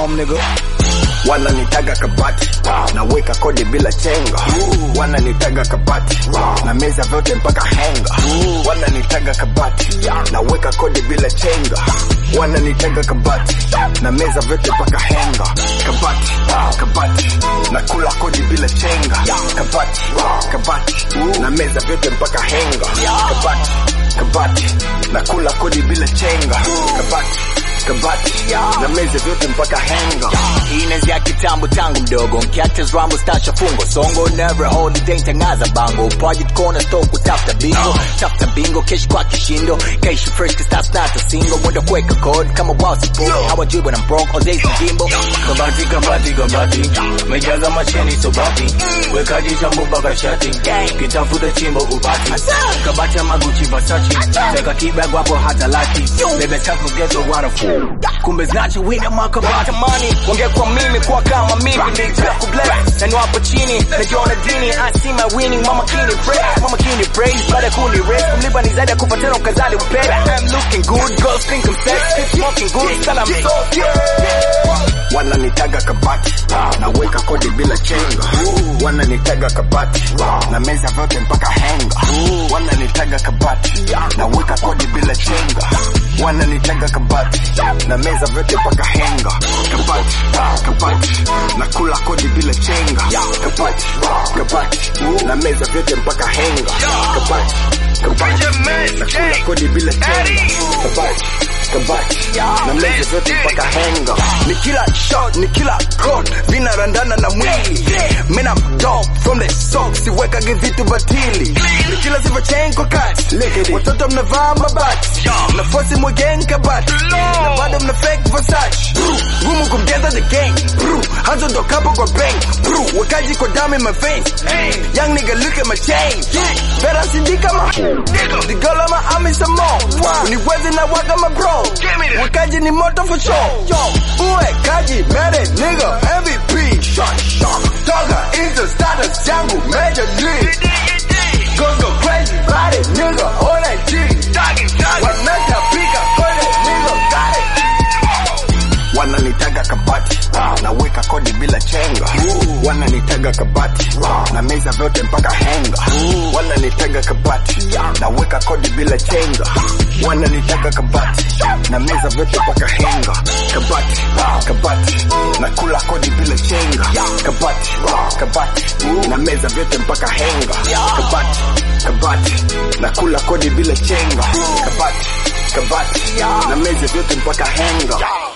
home nigga. wananitaga kabati naweka kodi bila chenga wananitaga kabati na meza vyote mpaka henga wananitaga kabati naweka kodi bila chenga wananitaga kabati na meza vyote mpaka henga kabati kabati nakula kodi bila chenga kabati kabati na meza vyote mpaka henga kabati kabati nakula kodi bila chenga kabati kabati na meza vyote mpaka henga Inazia kitambo tangu mdogo mkiacha rambo stasha fungo songo never holiday tangaza bango project corner store kutafuta bingo tafuta bingo kesh kwa kishindo kesh fresh kistas na single mwendo kuweka code kama wao support hawajui when I'm broke all days jimbo kabati kabati kabati mejaza macheni sobati wekaji chambo mpaka shati kitafuta chimbo upati kabati ya maguchi vasachi teka kibag wapo hata laki bebe tafu geto wanafu kumbe znachi wina makabati Tamani wangekuwa mimi kuwa kama mimi nilitaka kubless na niwapo chini najiona dini I see my winning mama kini praise mama kini praise baada ya kuni raise kumlipa ni zaidi ya kupa tena ukazali upele I'm looking good girls think I'm sexy keep smoking good sala I'm so wananitaga kabati naweka kodi bila chenga wananitaga kabati na meza vyote mpaka henga wananitaga kabati naweka kodi bila chenga wananitaga kabati na meza vyote mpaka henga kabati kabati nakula kodi bila chenga kabati kabati na meza vyote mpaka henga kabati kabati nakula kodi bila chenga kabati kabati na meza zote mpaka henga ni kila shot ni kila code vinarandana na mwili man I'm dope from the sock siwekage vitu batili ni kila sifa chain kwa kati watoto mnavaa mabati na fosi mwegen kabati na bado mna fake Versace Bru, ngumu kumgeza the gang Bru, hanzo ndo kapo kwa bang Bru, wekaji kwa damu in my veins young nigga look at my chain better sindika ma the girl ama ami some more uniwezi na waga ma bro wekaji ni moto for sure uwe kaji mere nigga MVP shot shot toga into status yangu major league Goes go crazy body nigga on that G wanatapika kwenye nigga got it wananitaga kabati naweka kodi bila chenga wananitaga kabati na meza vyote mpaka henga wananitaga kabati naweka kodi bila chenga wananitaga kabati na meza vyote mpaka henga kabati kabati nakula kodi bila chenga kabati kabati na meza vyote mpaka henga kabati kabati nakula kodi bila chenga kabati kabati na meza vyote mpaka henga